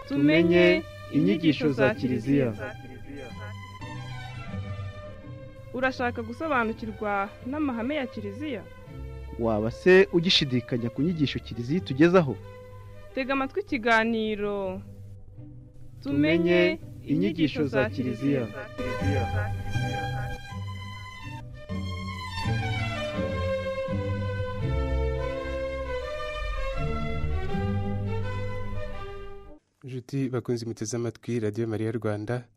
tumenye inyigisho za kiliziya urashaka gusobanukirwa n'amahame ya kiliziya waba se ugishidikanya ku nyigisho kiliziya itugezaho tega amatwi ikiganiro tumenye inyigisho za kiliziya inshuti bakunze imiti amatwi radiyo mariya rwanda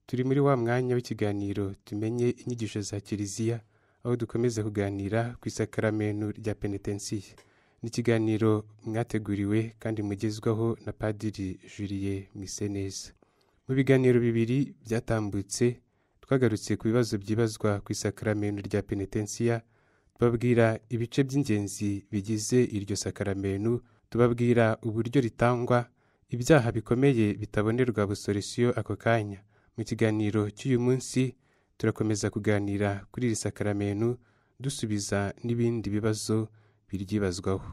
turi muri wa mwanya w'ikiganiro tumenye inyigisho za kiliziya aho dukomeza kuganira ku isakaramenu rya penetensiye ni ikiganiro mwateguriwe kandi mugezwaho na padiri juriye miseneza mu biganiro bibiri byatambutse twagarutse ku bibazo byibazwa ku isakaramenu rya penetensiya tubabwira ibice by'ingenzi bigize iryo sakaramenu tubabwira uburyo ritangwa ibyaha bikomeye bitabonerwa busoresiyo ako kanya mu kiganiro cy'uyu munsi turakomeza kuganira kuri iri sakaramenu dusubiza n'ibindi bibazo biryibazwaho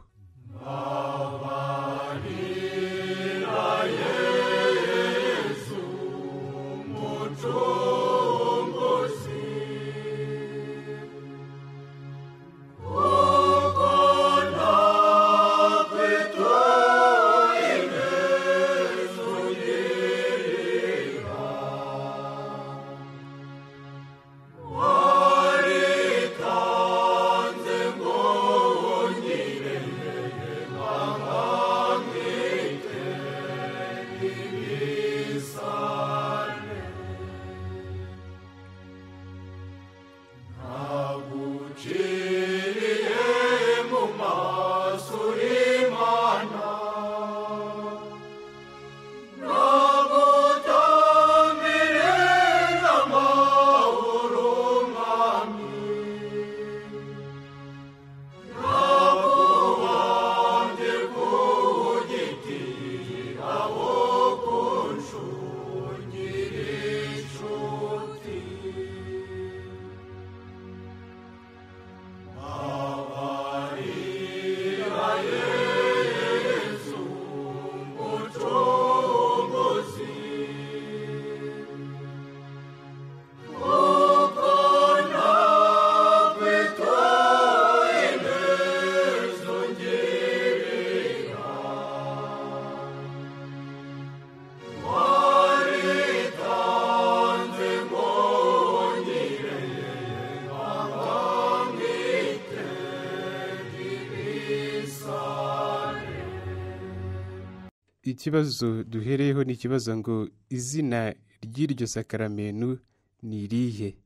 ikibazo duhereyeho ni ikibazo ngo izina ry'iryo sakaramenu ni irihe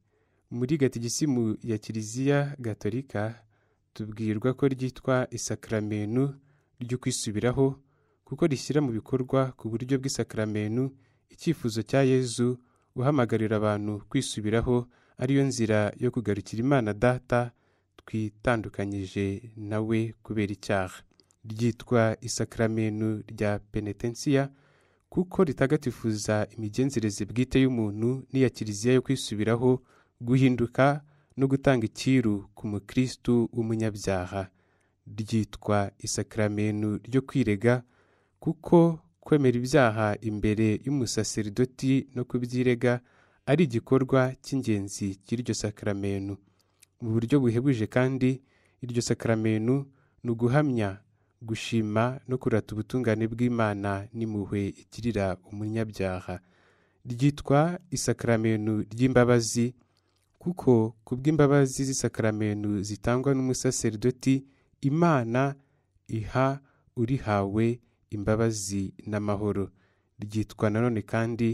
muri gatigisimu ya kiliziya gatolika tubwirwa ko ryitwa isakaramenu ryo kwisubiraho kuko rishyira mu bikorwa ku buryo bw'isakaramenu icyifuzo cya yezu uhamagarira abantu kwisubiraho ariyo nzira yo kugarukira imana data twitandukanyije nawe kubera icyaha ryitwa isakaramenu rya penetensiya kuko ritagatifuza imigenzereze bwite y'umuntu n'iya kiliziya yo kwisubiraho guhinduka no gutanga icyiru ku mukristu w'umunyabyaha ryitwa isakaramenu ryo kwirega kuko kwemera ibyaha imbere y'umusaseridoti no kubyirega ari igikorwa cy'ingenzi cy'iryo sakaramenu mu buryo buhebuje kandi iryo sakaramenu ni uguhamya gushima no kurata ubutungane bw'imana n'impuhwe ikirira umunyabyaha ryitwa isakaramenu ry'imbabazi kuko ku bw'imbabazi z'isakaramenu zitangwa n'umusaseridoti imana iha urihawe imbabazi n'amahoro ryitwa nanone kandi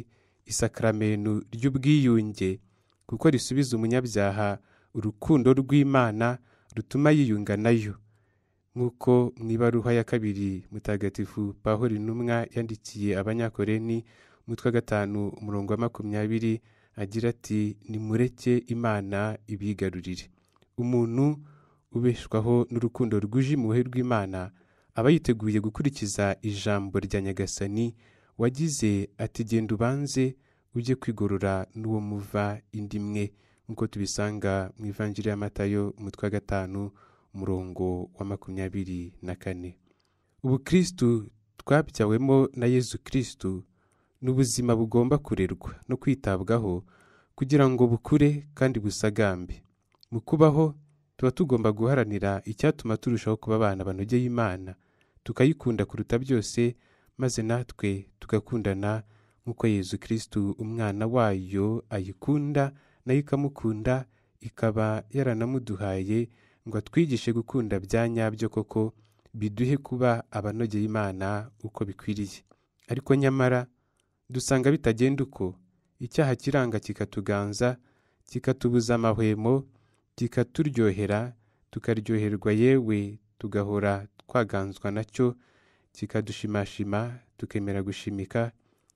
isakaramenu ry'ubwiyunge kuko risubiza umunyabyaha urukundo rw'imana rutuma yiyunga nayo nk'uko mu ibaruha ya kabiri mutagatifu pahori intumwa yandikiye abanyakoreni umutwe wa gatanu umurongo wa makumyabiri agira ati nimureke imana ibigarurire umuntu ubeshwaho n'urukundo rwuje impuhwe rw'imana aba yiteguye gukurikiza ijambo rya nyagasani wagize ati genda ubanze ujye kwigorora n'uwo muva indi imwe nk'uko tubisanga mu ivanjiri y'amatayo umutwe wa gatanu umurongo wa makumyabiri na kane ubukristu twabyawemo na yezu kirisitu ni ubuzima bugomba kurerwa no kwitabwaho kugira ngo bukure kandi busagambe mu kubaho tuba tugomba guharanira icyatuma turushaho kuba abana banogeye imana tukayikunda kuruta byose maze natwe tugakundana nk'uko yezu kirisitu umwana wayo ayikunda nayo ikamukunda ikaba yaranamuduhaye ngo atwigishe gukunda bya nyabyo koko biduhe kuba abanogeye imana uko bikwiriye ariko nyamara dusanga bitagenda uko icyaha kiranga kikatuganza kikatubuza amahwemo kikaturyohera tukaryoherwa yewe tugahora twaganzwa nacyo kikadushimashima tukemera gushimika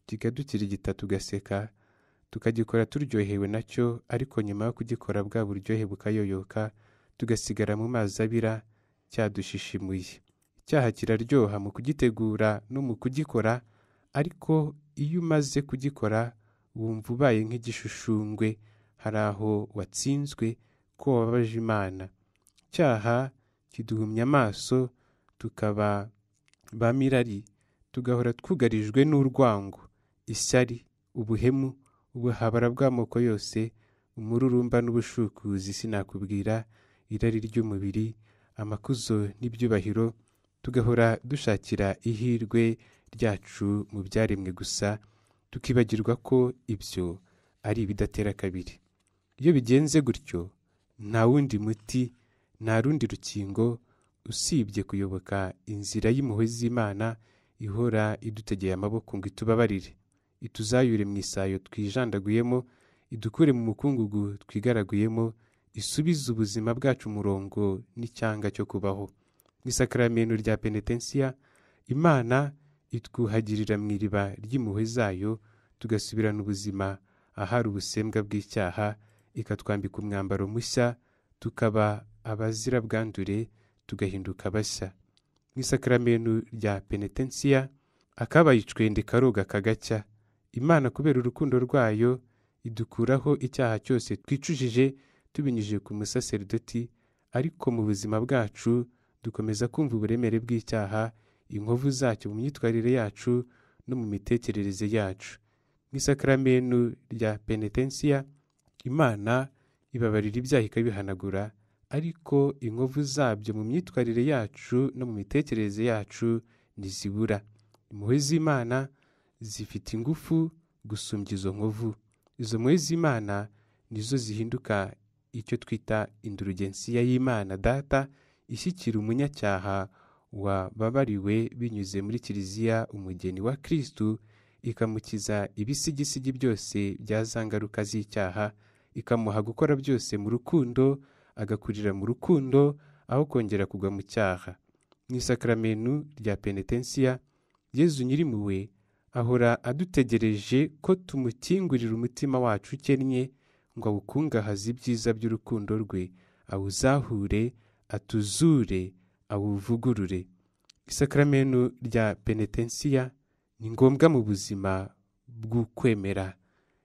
kikadukirigita tugaseka tukagikora turyohewe nacyo ariko nyuma yo kugikora bwa buryohe bukayoyoka tugasigara mu mazi abira cyadushishimuye icyaha kiraryoha mu kugitegura no mu kugikora ariko iyo umaze kugikora wumva ubaye nk'igishushungwe hari aho watsinzwe ko wababaje imana icyaha kiduhumya amaso tukaba ba mirari tugahora twugarijwe n'urwango ishyari ubuhemu ubuhabara bw'amoko yose umururumba n'ubushukuzi sinakubwira irari ry'umubiri amakuzo n'ibyubahiro tugahora dushakira ihirwe ryacu mu byaremwe gusa tukibagirwa ko ibyo ari ibidatera kabiri iyo bigenze gutyo nta wundi muti nta rundi rukingo usibye kuyoboka inzira y'impuhwe z'imana ihora idutegeye amaboko ngo itubabarire ituzayure mu isayo twijandaguyemo idukure mu mukungugu twigaraguyemo isubize ubuzima bwacu umurongo n'icyanga cyo kubaho n'isakaramentu rya penetensiya imana itwuhagirira mu iriba ry'impuhwe zayo tugasubirana ubuzima ahari ubusembwa bw'icyaha ikatwambika umwambaro mushya tukaba abazira bwandure tugahinduka bashya nk'isakaramentu rya penetensiya akabaye icwende karoga kagacya imana kubera urukundo rwayo idukuraho icyaha cyose twicujije tubinyujije ku musaserdoti ariko mu buzima bwacu dukomeza kumva uburemere bw'icyaha inkovu zacyo mu myitwarire yacu no mu mitekerereze yacu nk'isakaramentu rya penetensiya imana ibabarira ibyaha ikabihanagura ariko inkovu zabyo mu myitwarire yacu no mu mitekerereze yacu ntizibura impuhwe z'imana zifite ingufu gusumbya izo nkovu izo mpuhwe z'imana nizo zihinduka icyo twita indurugensiya y'imana data ishyikira umunyacyaha wababariwe binyuze muri kiliziya umugeni wa kirisitu ikamukiza ibisigisigi byose bya za ngaruka z'icyaha ikamuha gukora byose mu rukundo agakurira mu rukundo aho kongera kugwa mu cyaha mu isakaramentu rya penetensiya yezu nyirimpuhwe ahora adutegereje ko tumukingurira umutima wacu ukennye ngo awukungahaze ibyiza by'urukundo rwe awuzahure atuzure awuvugurure isakaramentu rya penetensiya ni ngombwa mu buzima bw'ukwemera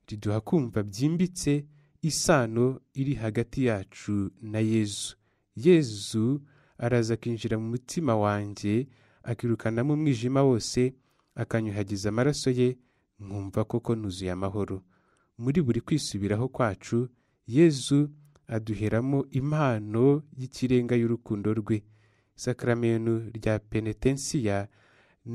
riduha kumva byimbitse isano iri hagati yacu na yezu yezu araza akinjira mu mutima wanjye akirukanamo umwijima wose akanyuhagiza amaraso ye nkumva koko nuzuye amahoro muri buri kwisubiraho kwacu yezu aduheramo impano y'ikirenga y'urukundo rwe isakaramentu rya penetensiya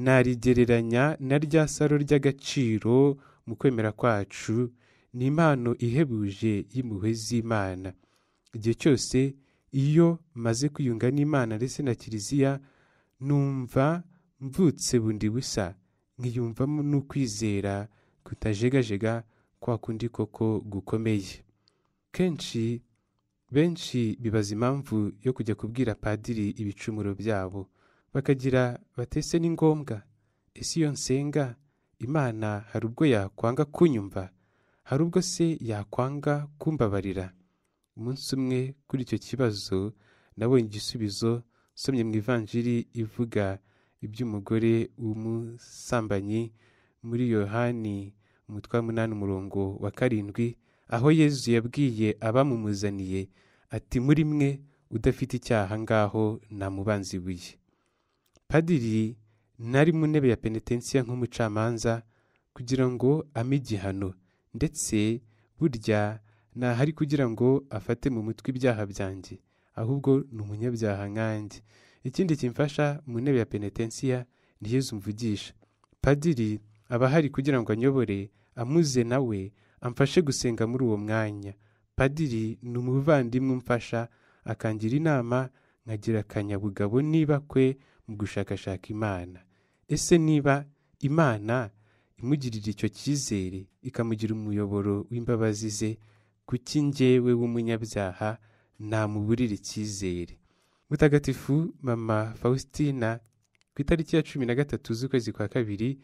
narigereranya na rya saro ry'agaciro mu kwemera kwacu ni impano ihebuje y'impuhwe z'imana igihe cyose iyo maze kwiyunga n'imana ndetse na kiliziya numva mvutse bundi busa nkiyumvamo n'ukwizera kutajegajega kwa kundi koko gukomeye kenshi benshi bibaza impamvu yo kujya kubwira padiri ibicumuro byabo bakagira batese ni ngombwa ese iyo nsenga imana hari ubwo yakwanga kunyumva hari ubwo se yakwanga kumbabarira umunsi umwe kuri icyo kibazo nabonye igisubizo somye mu ivanjiri ivuga iby'umugore w'umusambanyi muri yohani umutwe munani umurongo wa karindwi aho yezu yabwiye abamumuzaniye ati muri mwe udafite icyaha ngaho namubanza ibuye padiri nari mu ntebe ya penetensiya nk'umucamanza kugira ngo ame igihano ndetse burya ntahari kugira ngo afate mu mutwe ibyaha byanjye ahubwo ni umunyabyaha nkanjye ikindi kimfasha mu ntebe ya penetensiya ntiyezu mvugisha padiri aba ahari kugira ngo anyobore amuze nawe amfashe gusenga muri uwo mwanya padiri ni umuvandimwe umfasha akangira inama nkagira akanyabugabo niba kwe mu gushakashaka imana ese niba imana imugirira icyo cyizere ikamugira umuyoboro w'imbabazi ze kuki njyewe w'umunyabyaha namuburira icyizere mutagatifu mama faustina ku itariki ya cumi na gatatu z'ukwezi kwa kabiri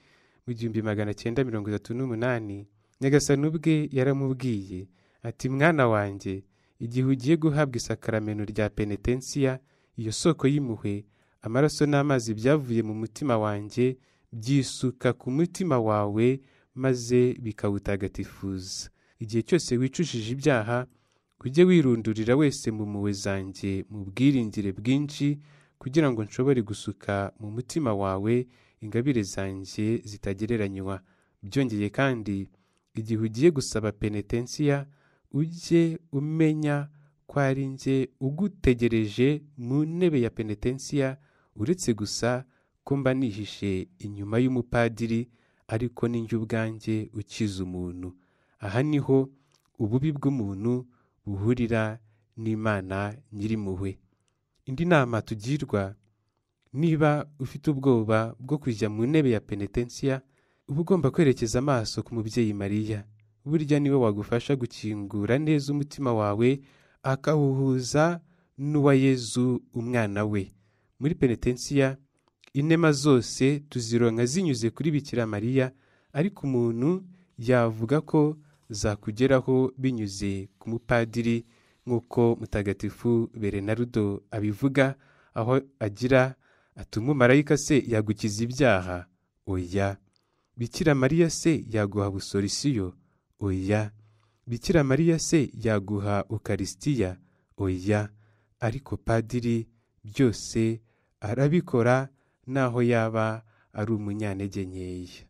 mu gihumbi magana cyenda mirongo itatu n'umunani nyagasani ubwe yaramubwiye ati mwana wanjye igihe ugiye guhabwa isakaramento rya penetensiya iyo soko y'impuhwe amaraso n'amazi byavuye mu mutima wanjye byisuka ku mutima wawe maze bikawutagatifuza igihe cyose wicujije ibyaha ujye wirundurira wese mu mpuhwe zanjye mu bwiringire bwinshi kugira ngo nshobore gusuka mu mutima wawe ingabire zanjye zitagereranywa byongeye kandi igihe ugiye gusaba penetensiya ujye umenya ko ari njye ugutegereje mu ntebe ya penetensiya uretse gusa ko mba nihishe inyuma y'umupadiri ariko ninjye ubwanjye ukiza umuntu aha niho ububi bw'umuntu buhurira n'imana nyirimpuhwe indi nama tugirwa niba ufite ubwoba bwo kujya mu ntebe ya penetensiya uba ugomba kwerekeza amaso ku mubyeyi mariya burya niwe wagufasha gukingura neza umutima wawe akawuhuza n'uwa yezu umwana we muri penetensiya inema zose tuzironka zinyuze kuri bikira mariya ariko umuntu yavuga ko zakugeraho binyuze ku mupadiri nk'uko mutagatifu berenarudo abivuga aho agira ati umumarayika se yagukiza ibyaha oya bikira mariya se yaguha busorisiyo oya bikira mariya se yaguha ukarisitiya oya ariko padiri byose arabikora naho yaba ari umunyantege nkeya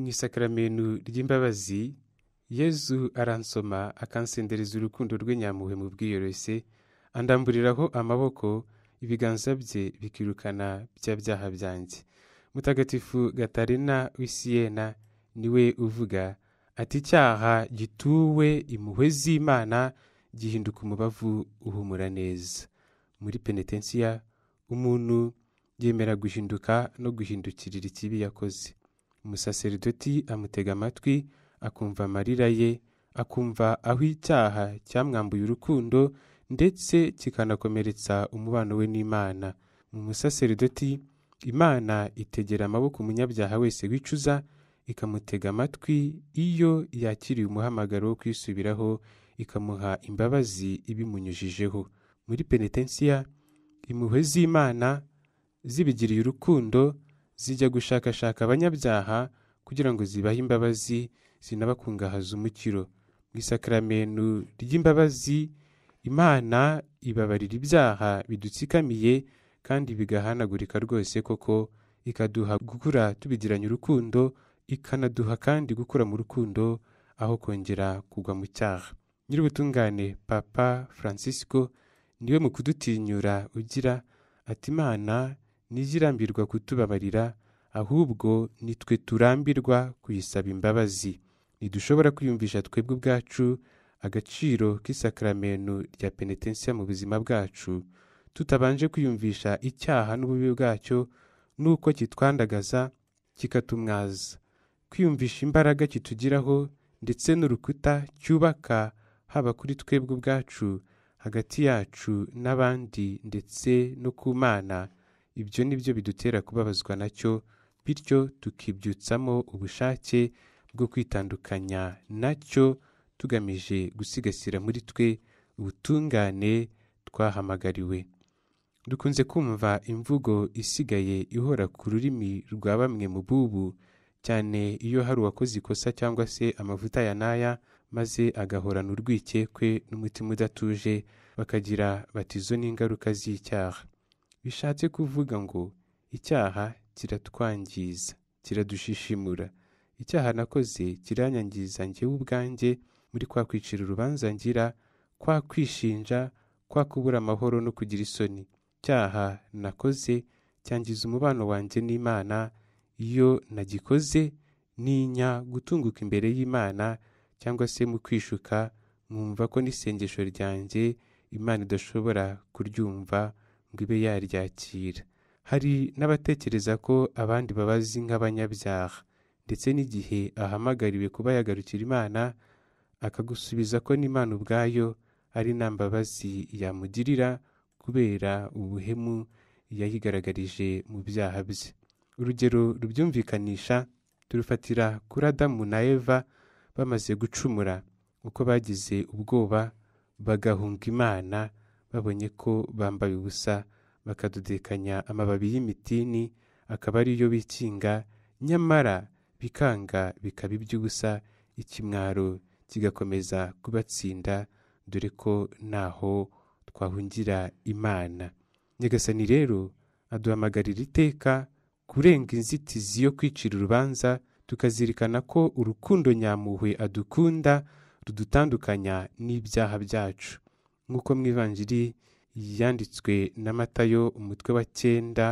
isakaramento ry'imbabazi yezu aransoma akansendereza urukundo rwe nyampuhwe mu bwiyoroshye andamburiraho amaboko ibiganza bye bikirukana bya byaha byanjye mutagatifu gatarina w'isiyena niwe uvuga ati icyaha gituwe impuhwe z'imana gihinduka umubavu uhumura neza muri penetensiya umuntu yemera guhinduka no guhindukirira ikibi yakoze umusaseridoti amutega amatwi akumva amarira ye akumva aho icyaha cyamwambuye urukundo ndetse kikanakomeretsa umubano we n'imana mu musaseridoti imana itegera amaboko umunyabyaha wese wicuza ikamutega amatwi iyo yakiriye umuhamagaro wo kwisubiraho ikamuha imbabazi ibimunyujijeho muri penetensiya impuhwe z'imana zibigiriye urukundo zijya gushakashaka abanyabyaha kugira ngo zibahe imbabazi zinabakungahaza umukiro mu isakaramentu ry'imbabazi imana ibabarira ibyaha bidutsikamiye kandi bigahanagurika rwose koko ikaduha gukura tubigiranye urukundo ikanaduha kandi gukura mu rukundo aho kongera kugwa mu cyaha nyir'ubutungane papa francisco niwe mu kudutinyura ugira ati imana ntizirambirwa kutubabarira ahubwo nitwe turambirwa kuyisaba imbabazi ntidushobora kwiyumvisha twebwe ubwacu agaciro k'isakaramento rya penetensiya mu buzima bwacu tutabanje kwiyumvisha icyaha n'ububi bwacyo n'uko kitwandagaza kikatumwaza kwiyumvisha imbaraga kitugiraho ndetse n'urukuta cyubaka haba kuri twebwe ubwacu hagati yacu n'abandi ndetse no ku mana ibyo ni byo bidutera kubabazwa nacyo bityo tukibyutsamo ubushake bwo kwitandukanya nacyo tugamije gusigasira muri twe ubutungane twahamagariwe dukunze kumva imvugo isigaye ihora ku rurimi rwa bamwe mu bubu cyane iyo hari uwakoze ikosa cyangwa se amavuta ya n'aya maze agahorana urwikekwe n'umutima udatuje bakagira bati izo ni ingaruka z'icyaha bishatse kuvuga ngo icyaha kiratwangiza kiradushishimura icyaha nakoze kiranyangiza njyewe ubwanjye muri kwa kwicira urubanza ngira kwa kwishinja kwa kubura amahoro no kugira isoni icyaha nakoze cyangiza umubano wanjye n'imana iyo nagikoze ninya gutunguka imbere y'imana cyangwa se mu kwishuka nkumva ko n'isengesho ryanjye imana idashobora kuryumva ngo ibe yaryakira hari n'abatekereza ko abandi babazi nk'abanyabyaha ndetse n'igihe ahamagariwe kuba yagarukira imana akagusubiza ko n'imana ubwayo ari nta mbabazi yamugirira kubera ubuhemu yayigaragarije mu byaha bye urugero rubyumvikanisha turufatira kuri adamu na eva bamaze gucumura uko bagize ubwoba bagahunga imana babonye ko bambaye ubusa bakadudekanya amababi y'imitini akaba ariyo bikinga nyamara bikanga bikaba iby'ubusa ikimwaro kigakomeza kubatsinda dore ko ntaho twahungira imana nyagasani rero aduhamagarira iteka kurenga inzitizi yo kwicira urubanza tukazirikana ko urukundo nyamuhwe adukunda rudutandukanya n'ibyaha byacu nk'uko mu ivanjiri yanditswe na matayo umutwe wa cyenda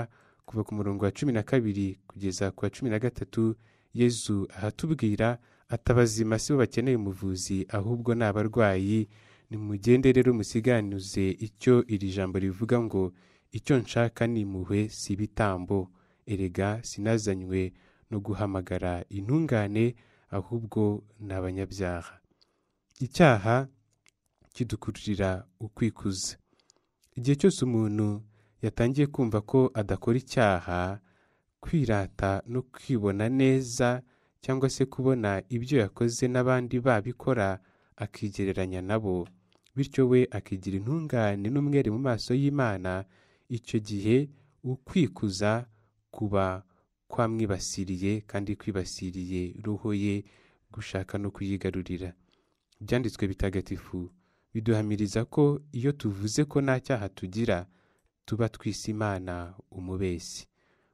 kuva ku murongo wa cumi na kabiri kugeza ku wa cumi na gatatu yezu ahatubwira atabazima si bo bakeneye umuvuzi ahubwo ni abarwayi nimugende rero musiganuze icyo iri jambo rivuga ngo icyo nshaka ni impuhwe si ibitambo erega sinazanywe no guhamagara intungane ahubwo ni abanyabyaha icyaha kidukururira ukwikuza igihe cyose umuntu yatangiye kumva ko adakora icyaha kwirata no kwibona neza cyangwa se kubona ibyo yakoze n'abandi babikora akigereranya nabo bityo we akigira intungane n'umwere mu maso y'imana icyo gihe ukwikuza kuba kwamwibasiriye kandi kwibasiriye roho ye gushaka no kuyigarurira ibyanditswe bitagatifu biduhamiriza ko iyo tuvuze ko nta cyaha tugira tuba twise imana umubeshyi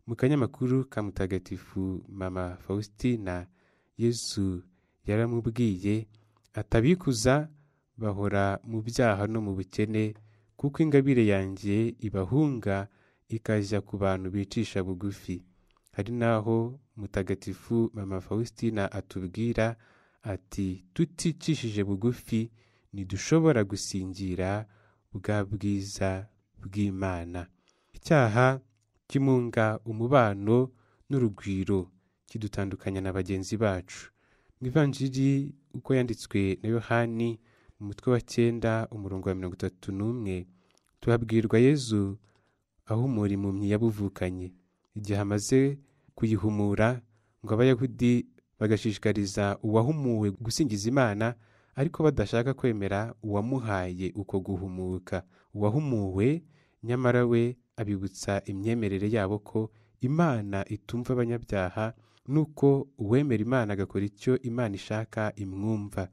mu kanyamakuru ka mutagatifu mama faustina yesu yaramubwiye atabikuza bahora mu byaha no mu bukene kuko ingabire yanjye ibahunga ikajya ku bantu bicisha bugufi hari n'aho mutagatifu mama faustina atubwira ati tuticishije bugufi ntidushobora gusingira bwa bwiza bw'imana icyaha kimunga umubano n'urugwiro kidutandukanya na bagenzi bacu mu ivanjiri uko yanditswe na yohani mu mutwe wa cyenda umurongo wa mirongo itatu n'umwe tuhabwirwa yezu ahumura impumyi yabuvukanye igihe amaze kuyihumura ngo abayahudi bagashishikariza uwahumuwe gusingiza imana ariko badashaka kwemera uwamuhaye uko guhumuka uwahumuwe nyamara we abibutsa imyemerere yabo ko imana itumva abanyabyaha nuko uwemera imana agakora icyo imana ishaka imwumva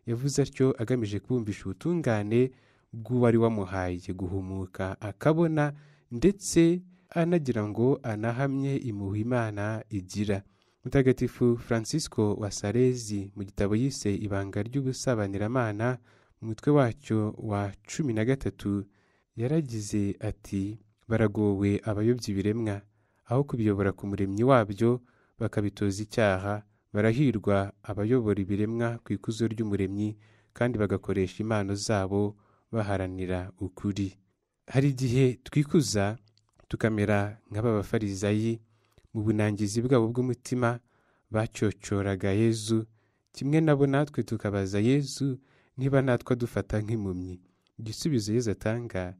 yavuze atyo agamije kubumvisha ubutungane bw'uwari wamuhaye guhumuka akabona ndetse anagira ngo anahamye imuha imana igira mutagatifu francisco wa sarezi mu gitabo yise ibanga ry'ubusabaniramana mu mutwe wacyo wa cumi na gatatu yaragize ati baragowe abayobya ibiremwa aho kubiyobora ku muremyi wabyo bakabitoza icyaha barahirwa abayobora ibiremwa ku ikuzo ry'umuremyi kandi bagakoresha impano zabo baharanira ukuri hari igihe twikuza tukamera nk'aba bafarizayi mu bunangizi bwabo bw'umutima bacyocoraga yezu kimwe nabo natwe tukabaza yezu niba natwe adufata nk'impumyi igisubizo yezu atanga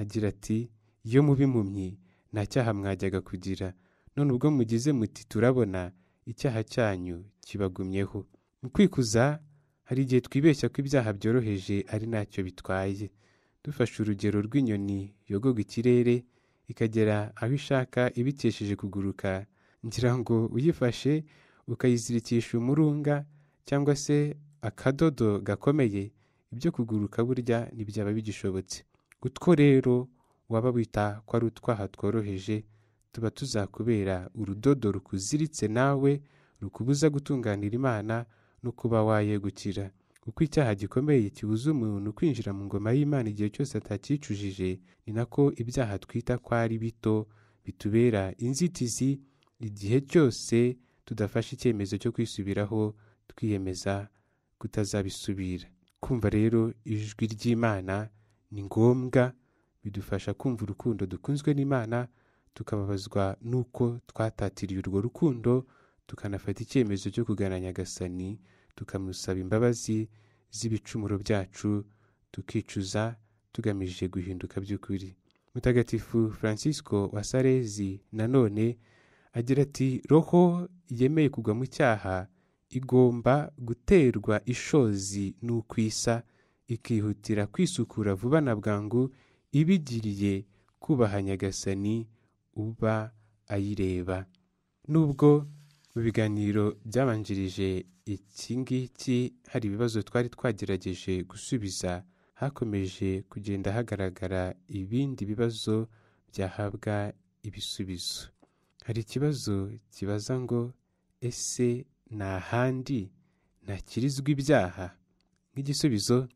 agira ati iyo muba impumyi nta cyaha mwajyaga kugira none ubwo mugize muti turabona icyaha cyanyu kibagumyeho mu kwikuza hari igihe twibeshya ko ibyaha byoroheje ari ntacyo bitwaye dufashe urugero rw'inyoni yogoga ikirere ikagera aho ishaka ibikesheje kuguruka ngira ngo uyifashe ukayizirikisha umurunga cyangwa se akadodo gakomeye ibyo kuguruka burya ntibyaba bigishobotse utwo rero waba wita ko ari utwaha tworoheje tuba tuzakubera urudodo rukuziritse nawe rukubuza gutunganira imana no kuba wayegukira kuko icyaha gikomeye kibuza umuntu kwinjira mu ngoma y'imana igihe cyose atacyicujije ni nako ibyaha twita ko ari bito bitubera inzitizi igihe cyose tudafashe icyemezo cyo kwisubiraho twiyemeza kutazabisubira kumva rero ijwi ry'imana ni ngombwa bidufasha kumva urukundo dukunzwe n'imana tukababazwa n'uko twatatiriye urwo rukundo tukanafata icyemezo cyo kugana nyagasani tukamusaba imbabazi z'ibicumuro byacu tukicuza tugamije guhinduka by'ukuri mutagatifu francisco wa sarezi nanone agira ati roho yemeye kugwa mu cyaha igomba guterwa ishozi n'ukwisa ikihutira kwisukura vuba na bwangu ibigiriye kubaha nyagasani uba ayireba nubwo mu biganiro byabanjirije iki ngiki hari ibibazo twari twagerageje gusubiza hakomeje kugenda hagaragara ibindi bibazo byahabwa ibisubizo hari ikibazo kibaza ngo ese ni ahandi ntakirizwa ibyaha nk'igisubizo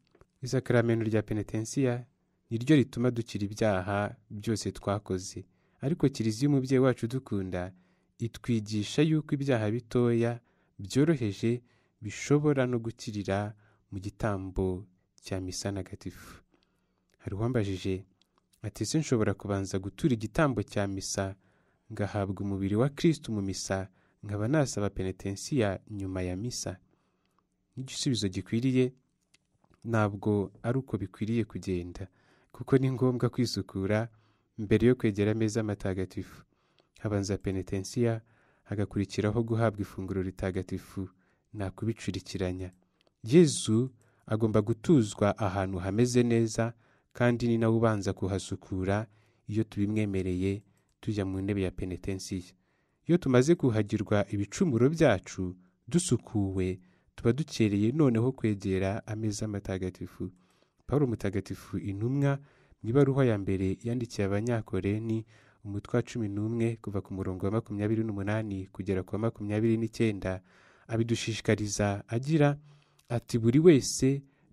isakaramento rya penetensiya ni ryo rituma dukira ibyaha byose twakoze ariko kiriziya umubyeyi wacu dukunda itwigisha yuko ibyaha bitoya byoroheje bishobora no gukirira mu gitambo cya misa nagatifu hari uwambajije ati ese nshobora kubanza gutura igitambo cya misa ngahabwa umubiri wa kirisitu mu misa nkaba nasaba penetensiya nyuma ya misa n'igisubizo gikwiriye ntabwo ari uko bikwiriye kugenda kuko ni ngombwa kwisukura mbere yo kwegera ameza matagatifu habanza penetensiya hagakurikiraho guhabwa ifunguro ritagatifu nta kubicurikiranya yezu agomba gutuzwa ahantu hameze neza kandi ni nawe ubanza kuhasukura iyo tubimwemereye tujya mu ntebe ya penetensiya iyo tumaze kuhagirwa ibicumuro byacu dusukuwe tuba dukereye noneho kwegera ameza matagatifu paul mutagatifu intumwa mu ibaruwa ya mbere yandikiye abanyakoreni umutwe wa cumi n'umwe kuva ku murongo wa makumyabiri n'umunani kugera ku wa makumyabiri n'icyenda abidushishikariza agira ati buri wese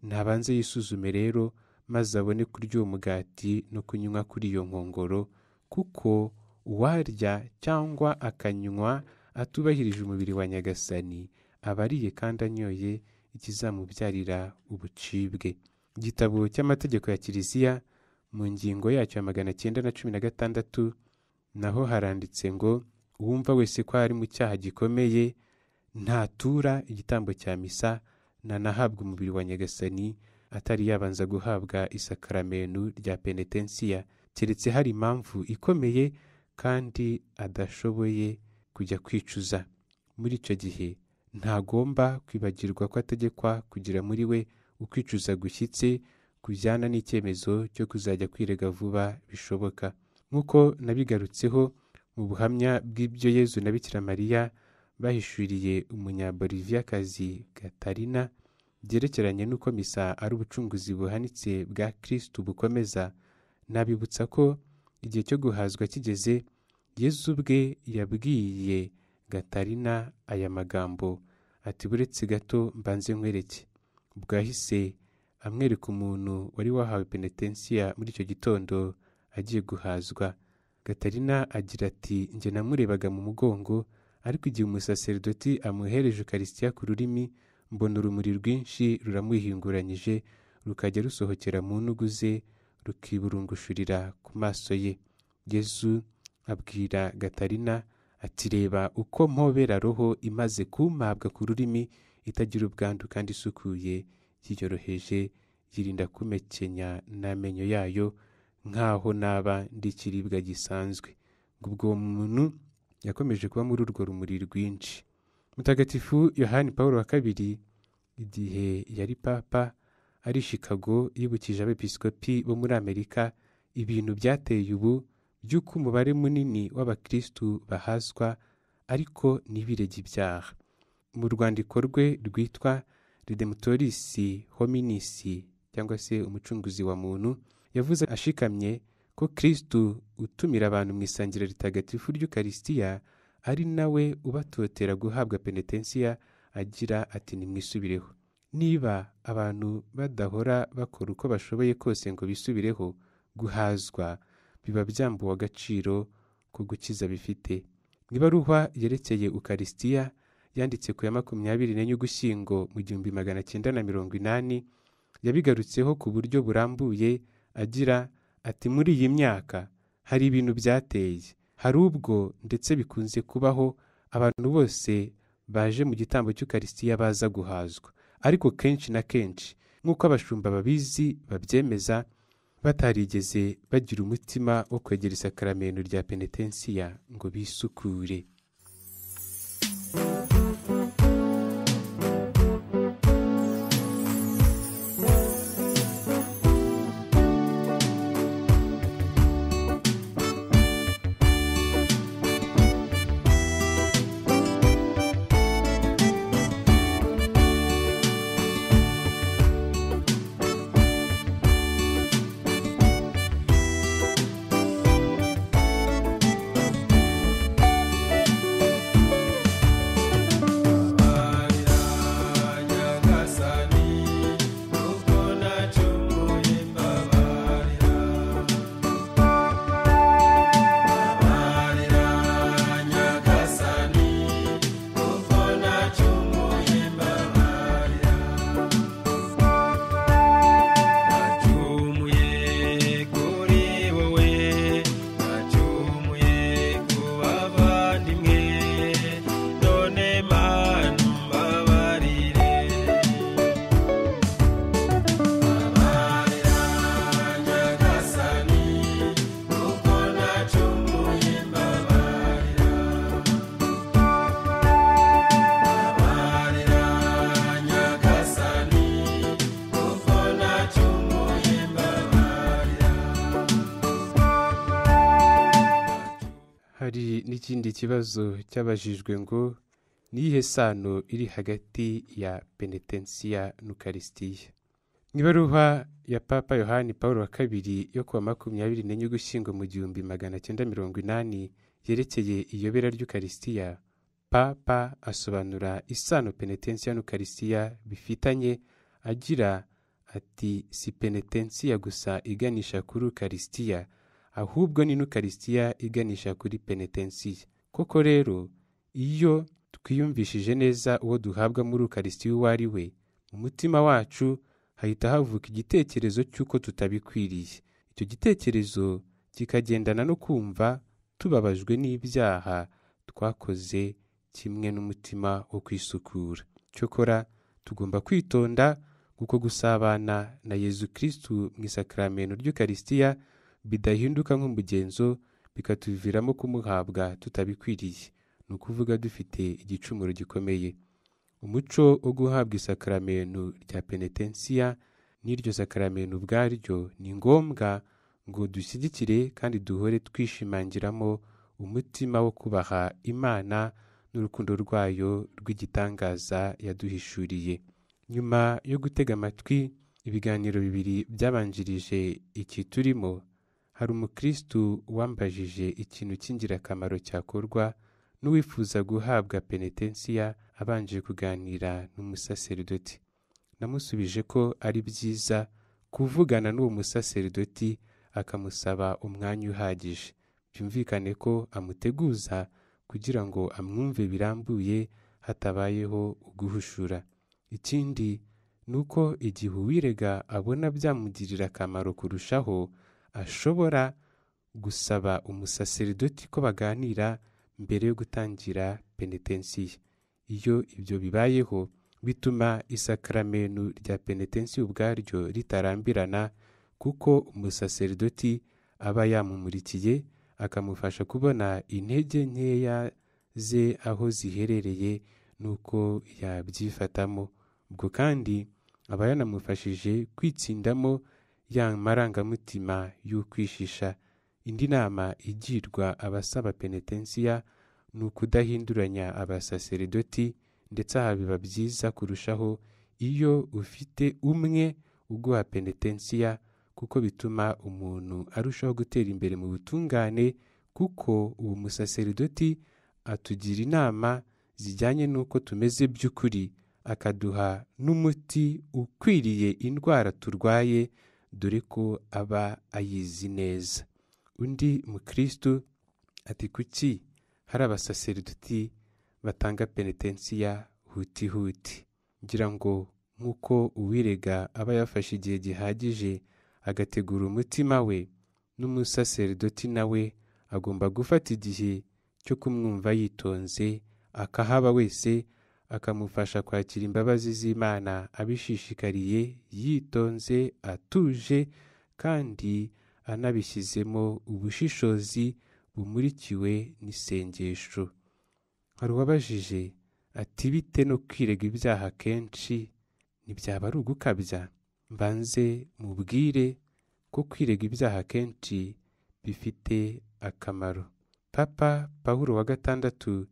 ntabanze yisuzume rero maze abone kurya uwo mugati no kunywa kuri iyo nkongoro kuko uwarya cyangwa akanywa atubahirije umubiri wa nyagasani aba ariye kandi anyoye ikizamubyarira ubucibwe igitabo cy'amategeko ya kiliziya mu ngingo yacyo ya magana cyenda na cumi na gatandatu naho haranditse ngo uwumva wese ko ari mu cyaha gikomeye ntatura igitambo cya misa ntanahabwa umubiri wa nyagasani atari yabanza guhabwa isakaramenu rya penetensiya keretse hari impamvu ikomeye kandi adashoboye kujya kwicuza muri icyo gihe ntagomba kwibagirwa ko ategekwa kugira muri we ukwicuza gushyitse kujyana n'icyemezo cyo kuzajya kwirega vuba bishoboka nk'uko nabigarutseho mu buhamya bw'ibyo yezu na bikira mariya bahishuriye umunyaboliviyakazi gatarina byerekeranye n'uko misa ari ubucunguzi buhanitse bwa kirisitu bukomeza nabibutsa ko igihe cyo guhazwa kigeze yezu ubwe yabwiye gatarina aya magambo ati buretse gato mbanze nkwereke bwahise amwereka umuntu wari wahawe penetensiya muri icyo gitondo agiye guhazwa gatarina agira ati njye namurebaga mu mugongo ariko igihe umusaseridoti amuhereje ukarisitiya ku rurimi mbona urumuri rwinshi ruramuhinguranyije rukajya rusohokera mu ntugu ze rukiburungushurira ku maso ye yezu abwira gatarina ati reba uko mpobera roho imaze kumpabwa ku rurimi itagira ubwandu kandi isukuye yiyoroheje yirinda kumekenya n'amenyo yayo nk'aho naba ndi ikiribwa gisanzwe ubwo uwo muntu yakomeje kuba muri urwo rumuri rwinshi mutagatifu yohani paul wa kabiri igihe yari papa ari Chicago yibukije abepiskopi bo muri amerika ibintu byateye ubu by'uko umubare munini w'abakirisitu bahazwa ariko ntibirege ibyaha mu rwandiko rwe rwitwa redemutorisi hominisi cyangwa se umucunguzi wa muntu yavuze ashikamye ko kirisitu utumira abantu mu isangira ritagatifu ry'ukarisitiya ari nawe ubatotera guhabwa penetensiya agira ati nimwisubireho niba abantu badahora bakora uko bashoboye kose ngo bisubireho guhazwa biba byambuwe agaciro ko gukiza bifite mu ibaruwa yerekeye ukarisitiya yanditse ku ya makumyabiri n'enye ugushyingo mu gihumbi magana cyenda na mirongo inani yabigarutseho ku buryo burambuye agira ati muri iyi myaka hari ibintu byateye hari ubwo ndetse bikunze kubaho abantu bose baje mu gitambo cy'ukarisitiya baza guhazwa ariko kenshi na kenshi nk'uko abashumba babizi babyemeza batarigeze bagira umutima wo kwegera isakaramento rya penetensiya ngo bisukure n'ikindi kibazo cyabajijwe ngo ni iyihe sano iri hagati ya penetensiya n'ukarisitiya mu ibaruwa ya papa yohani paul wa kabiri yo kuwa makumyabiri n'enye ugushyingo mu gihumbi magana cyenda mirongo inani yerekeye iyobera ry'ukarisitiya papa asobanura isano penetensiya n'ukarisitiya bifitanye agira ati si penetensiya gusa iganisha kuri ukarisitiya ahubwo ni n'ukarisitiya iganisha kuri penetensiya koko rero iyo twiyumvishije neza uwo duhabwa muri ukarisitiya uwo ari we mu mutima wacu hahita havuka igitekerezo cy'uko tutabikwiriye icyo gitekerezo kikagendana no kumva tubabajwe n'ibyaha twakoze kimwe n'umutima wo kwisukura cyokora tugomba kwitonda kuko gusabana na yezu kirisitu mu isakaramento ry'ukarisitiya bidahinduka nk'umugenzo bikatuviramo kumuhabwa tutabikwiriye ni ukuvuga dufite igicumuro gikomeye umuco wo guhabwa isakaramento rya penetensiya n'iryo sakaramento ubwaryo ni ngombwa ngo dushyigikire kandi duhore twishimangiramo umutima wo kubaha imana n'urukundo rwayo rw'igitangaza yaduhishuriye nyuma yo gutega amatwi ibiganiro bibiri byabanjirije iki turimo hari umukirisitu wambajije ikintu cy'ingirakamaro cyakorwa n'uwifuza guhabwa penetensiya abanje kuganira n'umusaseridoti namusubije ko ari byiza kuvugana n'uwo musaseridoti akamusaba umwanya uhagije byumvikane ko amuteguza kugira ngo amwumve birambuye hatabayeho uguhushura ikindi ni uko igihe uwirega abona byamugirira akamaro kurushaho ashobora gusaba umusaseridoti ko baganira mbere yo gutangira penetensiya iyo ibyo bibayeho bituma isakaramenu rya penetensiya ubwaryo ritarambirana kuko umusaseridoti aba yamumurikiye akamufasha kubona intege nkeya ze aho ziherereye n'uko yabyifatamo ubwo kandi aba yanamufashije kwitsindamo ya marangamutima y'ukwishisha indi nama igirwa abasaba penetensiya ni ukudahinduranya abasaseridoti ndetse aha biba byiza kurushaho iyo ufite umwe uguha penetensiya kuko bituma umuntu arushaho gutera imbere mu butungane kuko uwo musaseridoti atugira inama zijyanye n'uko tumeze by'ukuri akaduha n'umuti ukwiriye indwara turwaye dore ko aba ayizi neza undi mukristo ati kuki hari abasaseridoti batanga penetensiya huti huti ngira ngo nk'uko uwirega aba yafashe igihe gihagije agategura umutima we n'umusaseridoti nawe agomba gufata igihe cyo kumwumva yitonze akahaba wese akamufasha kwakira imbabazi z'imana abishishikariye yitonze atuje kandi anabishyizemo ubushishozi bumurikiwe n'isengesho hari uwabajije ati bite no kwirega ibyaha kenshi ntibyaba ari ugukabya mbanze mubwire ko kwirega ibyaha kenshi bifite akamaro papa paul wa gatandatu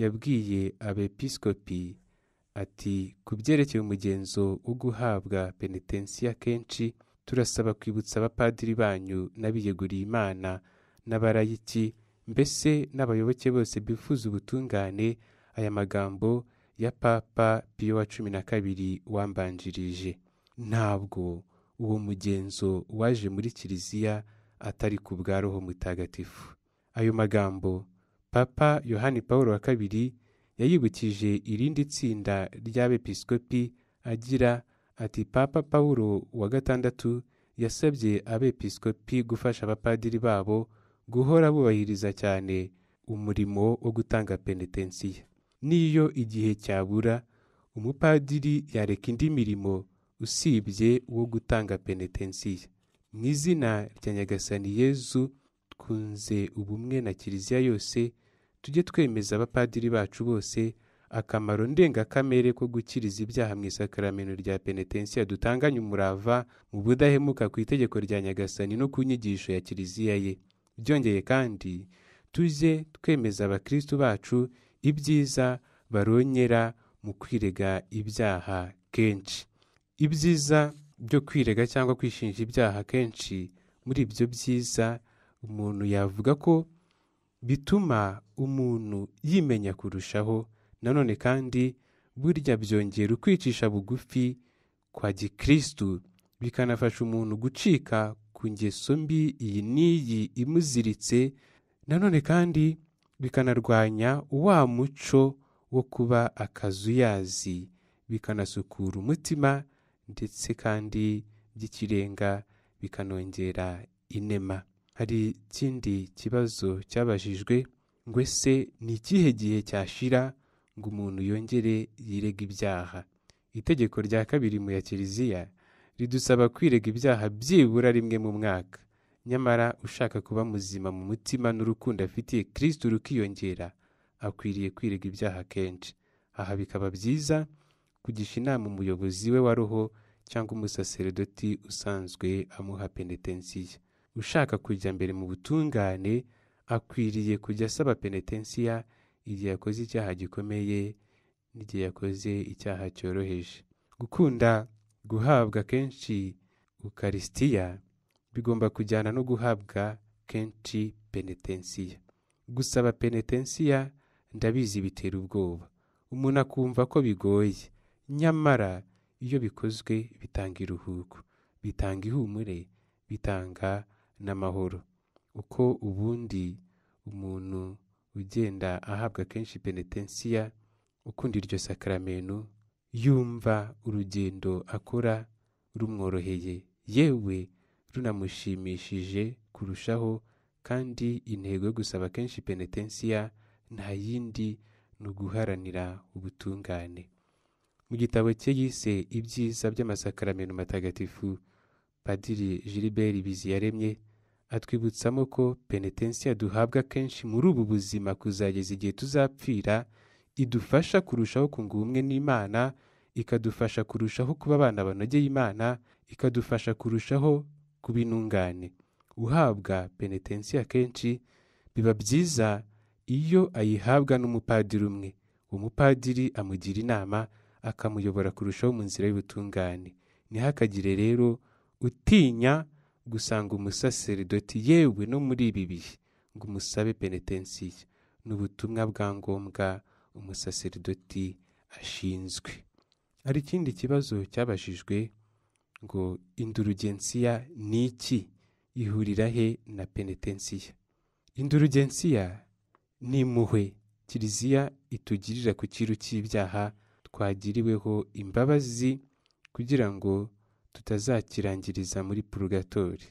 yabwiye abepiskopi ati ku byerekeye umugenzo wo guhabwa penetensiya kenshi turasaba kwibutsa abapadiri banyu n'abiyeguriye imana n'abarayiki mbese n'abayoboke bose bifuza ubutungane aya magambo ya papa piyo wa cumi na kabiri wambanjirije ntabwo uwo mugenzo waje muri kiliziya atari ku bwa roho mutagatifu ayo magambo papa yohani paul wa kabiri yayibukije irindi tsinda ry'abepiskopi agira ati papa paul wa gatandatu yasabye abepiskopi gufasha abapadiri babo guhora bubahiriza cyane umurimo wo gutanga penetensiya n'iyo igihe cyabura umupadiri yareka indi mirimo usibye wo gutanga penetensiya mu izina rya nyagasani yezu twunze ubumwe na kiliziya yose tujye twemeza abapadiri bacu bose akamaro ndengakamere ko gukiriza ibyaha mu isakaramento rya penetensiya dutanganye umurava mu budahemuka ku itegeko rya nyagasani no ku nyigisho ya kiliziya ye byongeye kandi tujye twemeza abakristu bacu ibyiza barongera mu kwirega ibyaha kenshi ibyiza byo kwirega cyangwa kwishinja ibyaha kenshi muri ibyo byiza umuntu yavuga ko bituma umuntu yimenya kurushaho nanone kandi burya byongera ukwicisha bugufi kwa gikirisitu bikanafasha umuntu gucika ku ngeso mbi iyi n'iyi imuziritse nanone kandi bikanarwanya wa muco wo kuba akazuyazi bikanasukura umutima ndetse kandi by'ikirenga bikanongera inema hari ikindi kibazo cyabajijwe ngo ese ni ikihe gihe cyashira ngo umuntu yongere yirega ibyaha itegeko rya kabiri mu ya kiliziya ridusaba kwirega ibyaha byibura rimwe mu mwaka nyamara ushaka kuba muzima mu mutima n'urukundo afitiye kirisitu rukiyongera akwiriye kwirega ibyaha kenshi aha bikaba byiza kugisha inama umuyobozi we wa roho cyangwa umusaseridoti usanzwe amuha penetensiya ushaka kujya mbere mu butungane akwiriye kujya asaba penetensiya igihe yakoze icyaha gikomeye n'igihe yakoze icyaha cyoroheje gukunda guhabwa kenshi ukarisitiya bigomba kujyana no guhabwa kenshi penetensiya gusaba penetensiya ndabizi bitera ubwoba umuntu akumva ko bigoye nyamara iyo bikozwe bitanga iruhuko bitanga ihumure bitanga n'amahoro uko ubundi umuntu ugenda ahabwa kenshi penetensiya ukunda iryo sakramento yumva urugendo akora rumworoheye yewe runamushimishije kurushaho kandi intego yo gusaba kenshi penetensiya nta yindi ni uguharanira ubutungane mu gitabo cye yise ibyiza by'amasakramento matagatifu padiri gilbert biziyaremye atwibutsamo ko penetensiya duhabwa kenshi muri ubu buzima kuzageza igihe tuzapfira idufasha kurushaho kunga ubumwe n'imana ikadufasha kurushaho kuba abana banogeye imana ikadufasha kurushaho kuba intungane uhabwa penetensiya kenshi biba byiza iyo ayihabwa n'umupadiri umwe umupadiri amugira inama akamuyobora kurushaho mu nzira y'ubutungane ntihakagire rero utinya gusanga umusaseridoti yewe no muri ibi bihe ngo umusabe penetensiya ni ubutumwa bwa ngombwa umusaseridoti ashinzwe hari ikindi kibazo cyabajijwe ngo indurugensiya ni iki ihurira he na penetensiya indurugensiya ni impuhwe kiliziya itugirira ku kiru cy'ibyaha twagiriweho imbabazi kugira ngo tutazakirangiriza muri purugatori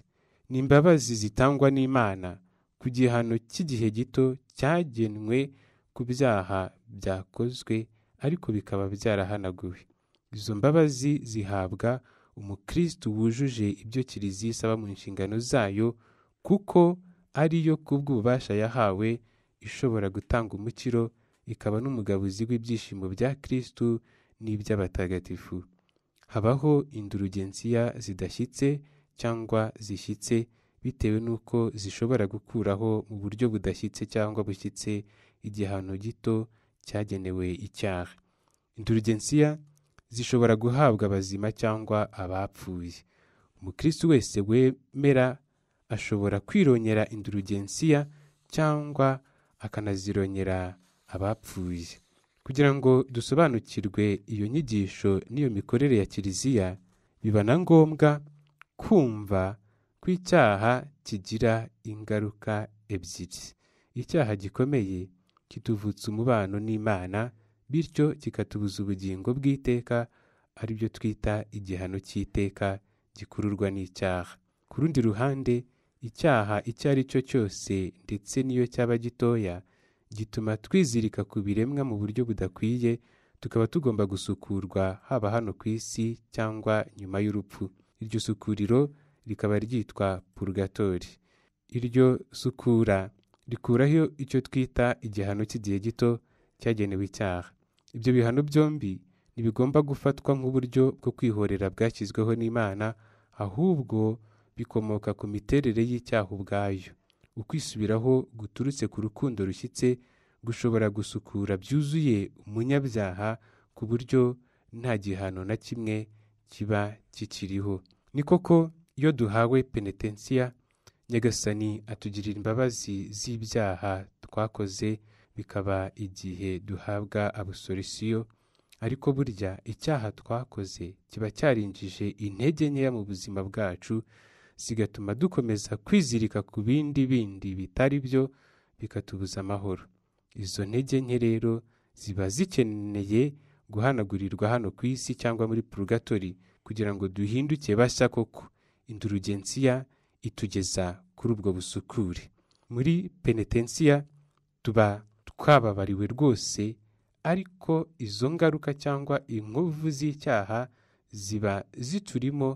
ni imbabazi zitangwa n'imana ku gihano cy'igihe gito cyagenwe ku byaha byakozwe ariko bikaba byarahanaguwe izo mbabazi zihabwa umukristo wujuje ibyo kiliziya isaba mu nshingano zayo kuko ariyo kubw'ububasha yahawe ishobora gutanga umukiro ikaba n'umugabuzi w'ibyishimo bya kristu n'iby'abatagatifu habaho indurugensiya zidashyitse cyangwa zishyitse bitewe n'uko zishobora gukuraho mu buryo budashyitse cyangwa bushyitse igihano gito cyagenewe icyaha indurugensiya zishobora guhabwa abazima cyangwa abapfuye umukristo wese wemera ashobora kwironyera indurugensiya cyangwa akanazironyera abapfuye kugira ngo dusobanukirwe iyo nyigisho n'iyo mikorere ya kiliziya biba na ngombwa kumva ko icyaha kigira ingaruka ebyiri icyaha gikomeye kituvutsa umubano n'imana bityo kikatubuza ubugingo bw'iteka aribyo twita igihano cy'iteka gikururwa n'icyaha ku rundi ruhande icyaha icyo ari cyo cyose ndetse n'iyo cyaba gitoya gituma twizirika ku biremwa mu buryo budakwiye tukaba tugomba gusukurwa haba hano ku isi cyangwa nyuma y'urupfu iryo sukuriro rikaba ryitwa purugatori iryo sukura rikuraho icyo twita igihano cy'igihe gito cyagenewe icyaha ibyo bihano byombi ntibigomba gufatwa nk'uburyo bwo kwihorera bwashyizweho n'imana ahubwo bikomoka ku miterere y'icyaha ubwayo ukwisubiraho guturutse ku rukundo rushyitse gushobora gusukura byuzuye umunyabyaha ku buryo nta gihano na kimwe kiba kikiriho ni koko iyo duhawe penetensiya nyagasani atugirira imbabazi z'ibyaha twakoze bikaba igihe duhabwa abusorisiyo ariko burya icyaha twakoze kiba cyarinjije intege nkeya mu buzima bwacu zigatuma dukomeza kwizirika ku bindi bindi bitari byo bikatubuza amahoro izo ntege nke rero ziba zikeneye guhanagurirwa hano ku isi cyangwa muri purugatori kugira ngo duhinduke bashya koko indurugensiya itugeza kuri ubwo busukure muri penetensiya tuba twababariwe rwose ariko izo ngaruka cyangwa inkovu z'icyaha ziba ziturimo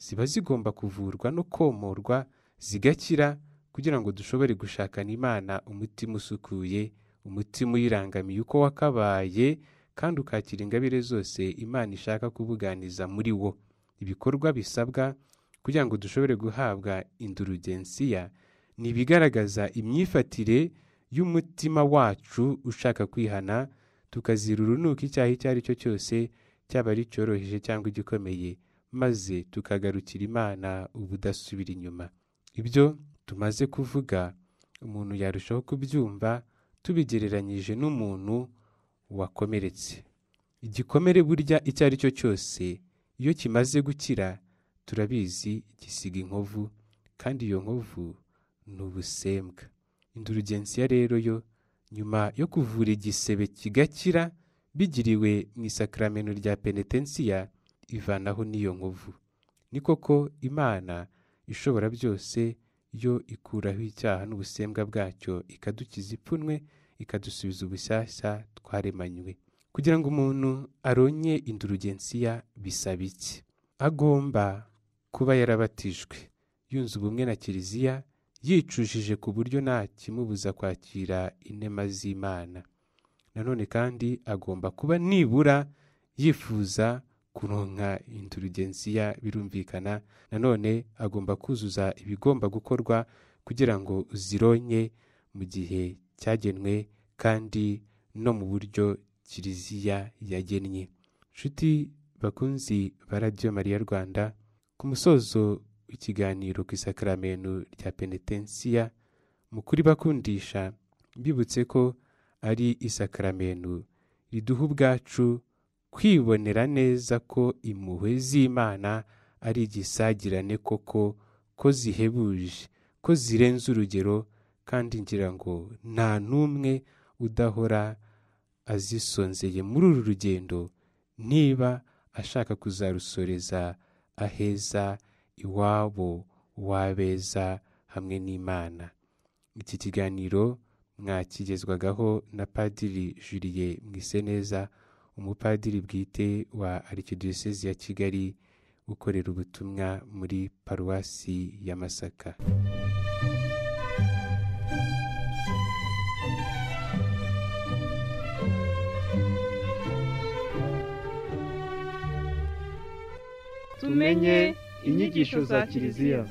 ziba zigomba kuvurwa no komorwa zigakira kugira ngo dushobore gushakana imana umutima usukuye umutima uyirangamiye uko wakabaye kandi ukakira ingabire zose imana ishaka kubuganiza muri wo ibikorwa bisabwa kugira ngo dushobore guhabwa indurugensiya ni ibigaragaza imyifatire y'umutima wacu ushaka kwihana tukazira urunuka icyaha icyo ari cyo cyose cyaba ari icyoroheje cyangwa igikomeye maze tukagarukira imana ubudasubira inyuma ibyo tumaze kuvuga umuntu yarushaho kubyumva tubigereranyije n'umuntu wakomeretse igikomere burya icyo ari cyo cyose iyo kimaze gukira turabizi gisiga inkovu kandi iyo nkovu ni ubusembwa indurugensiya rero yo nyuma yo kuvura igisebe kigakira bigiriwe mu isakaramento rya penetensiya ivanaho n'iyo nkovu ni koko imana ishobora byose yo ikuraho icyaha n'ubusembwa bwacyo ikadukiza ipfunwe ikadusubiza ubushyashya twaremanywe kugira ngo umuntu aronye indurugensiya bisaba iki agomba kuba yarabatijwe yunze ubumwe na kiliziya yicujije ku buryo nta kimubuza kwakira inema z'imana nanone kandi agomba kuba nibura yifuza kuronka indurugensiya birumvikana nanone agomba kuzuza ibigomba gukorwa kugira ngo zironye mu gihe cyagenwe kandi no mu buryo kiliziya yagennye nshuti bakunzi ba radiyo mariya rwanda ku musozo w'ikiganiro ku isakaramento rya penetensiya mu kuri bakundisha mbibutse ko ari isakaramento riduha ubwacu kwibonera neza ko impuhwe z'imana ari igisagirane koko ko zihebuje ko zirenze urugero kandi ngira ngo nta n'umwe udahora azisonzeye muri uru rugendo niba ashaka kuzarusoreza aheza iwabo w'abeza hamwe n'imana iki kiganiro mwakigezwagaho na padiri juriye mwiseneza umupadiri bwite wa arikidiyosezi ya kigali ukorera ubutumwa muri paruwasi ya masaka tumenye inyigisho za kiliziya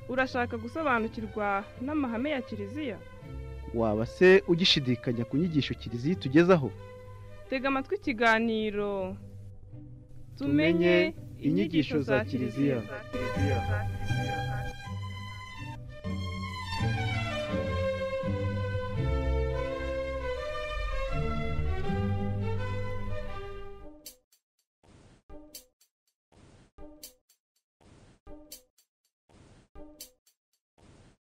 urashaka gusobanukirwa n'amahame ya kiliziya waba se ugishidikanya ku nyigisho kiliziya itugezaho tega amatwi ikiganiro tumenye inyigisho za kiliziya